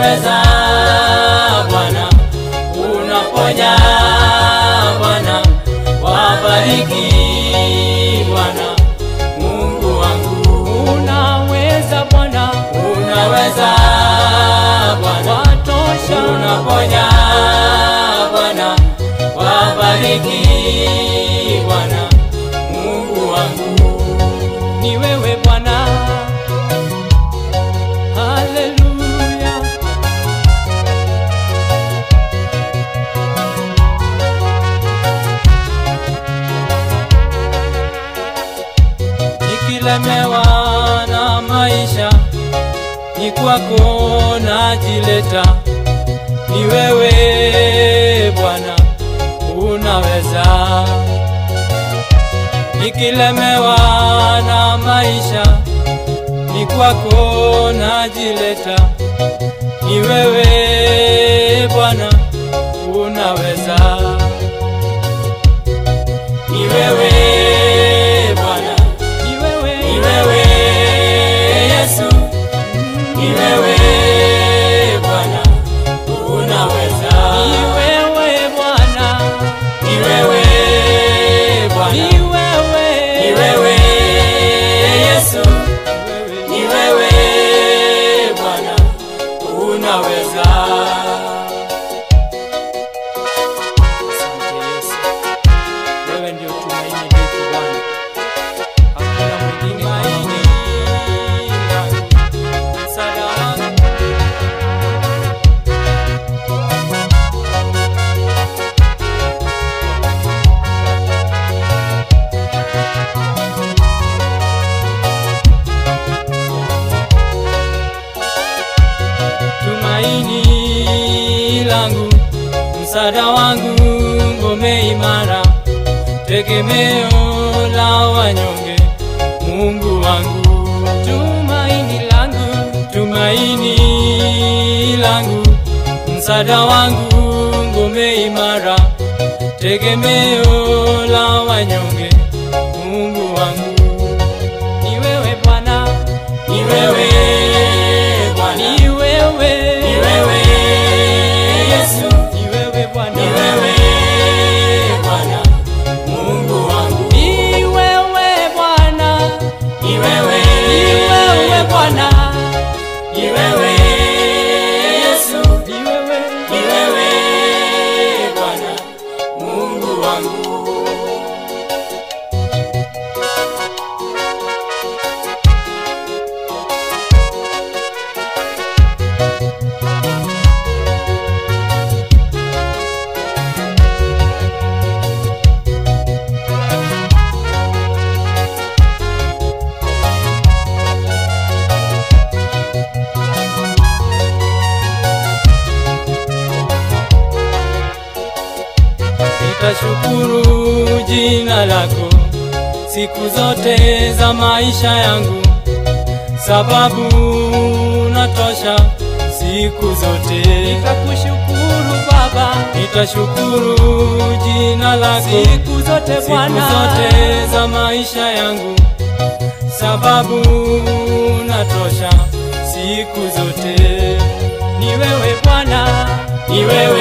unaweza Bwana, unaponya Bwana, wabariki Bwana, Mungu wangu, unaweza Bwana, unaweza Bwana, watosha, unaponya Bwana, wabariki Bwana, Mungu wangu. ni wewe Bwana. Haleluya, nikilemewa na maisha, ni kwako najileta, ni wewe Bwana unaweza. Nikilemewa na maisha, ni kwako najileta, ni wewe Bwana unaweza, ni wewe Bwana ni wewe, ni wewe Yesu, ni wewe Bwana, unaweza. ni wewe Bwana, Ni wewe Bwana, ni wewe, ni wewe Yesu, ni wewe Bwana, unaweza. Asante Yesu, wewe ndio tumaini letu Bwana, hakuna mwingine kama wewe. Msaada wangu tumaini langu, msaada wangu, ngome imara, tegemeo la wanyonge, Mungu wangu, tumaini langu, tumaini langu, msaada wangu, ngome imara, tegemeo la wanyonge, Mungu wangu, ni wewe Bwana, ni wewe Bwana, ni wewe, ni wewe Yesu, ni wewe Bwana, ni wewe Bwana, Mungu wangu, ni wewe Bwana, ni wewe, ni wewe Bwana, ni wewe Yesu, ni wewe, ni wewe Bwana, Mungu wangu. Nitashukuru jina lako siku zote za maisha yangu, sababu natosha siku zote. nitakushukuru Baba Nitashukuru jina lako siku zote siku Bwana, zote za maisha yangu, sababu natosha siku zote. ni wewe Bwana, Ni wewe